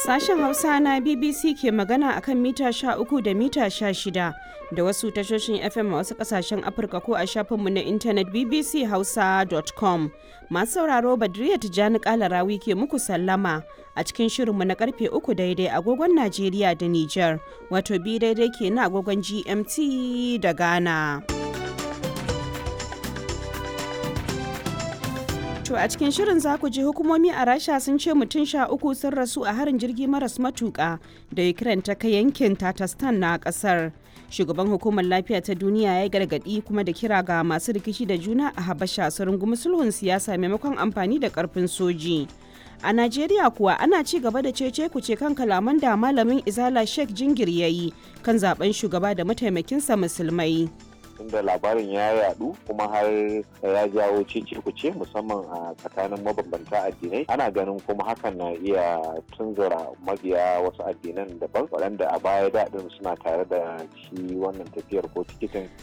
Sashen Hausa na BBC ke magana akan mita 13 da mita 16 da wasu tashoshin FM a wasu kasashen Afirka ko a shafinmu na intanet bbchausa.com. Masu sauraro Badriya Tijjani Kalarawi ke muku sallama a cikin shirinmu na karfe 3 daidai agogon Najeriya da Nijar, wato bi daidai ke na agogon GMT da Ghana. To a cikin shirin za ku ji hukumomi a Rasha sun ce mutum sha uku sun rasu a harin jirgi maras matuƙa da Ukraine ta kai yankin Tatarstan na ƙasar. Shugaban hukumar lafiya ta duniya ya gargaɗi kuma da kira ga masu rikici da juna a Habasha su rungumi sulhun siyasa maimakon amfani da ƙarfin soji. A Najeriya kuwa ana ci gaba da cece kuce kan kalaman da malamin Izala Sheikh Jingir ya yi kan zaben shugaba da mataimakinsa musulmai. inda labarin ya yadu kuma har ya jawo cece kuce musamman a tsakanin mabambanta addinai ana ganin kuma hakan na iya tunzura mabiya wasu addinan daban waɗanda a baya daɗin suna tare da shi wannan tafiyar ko tikitin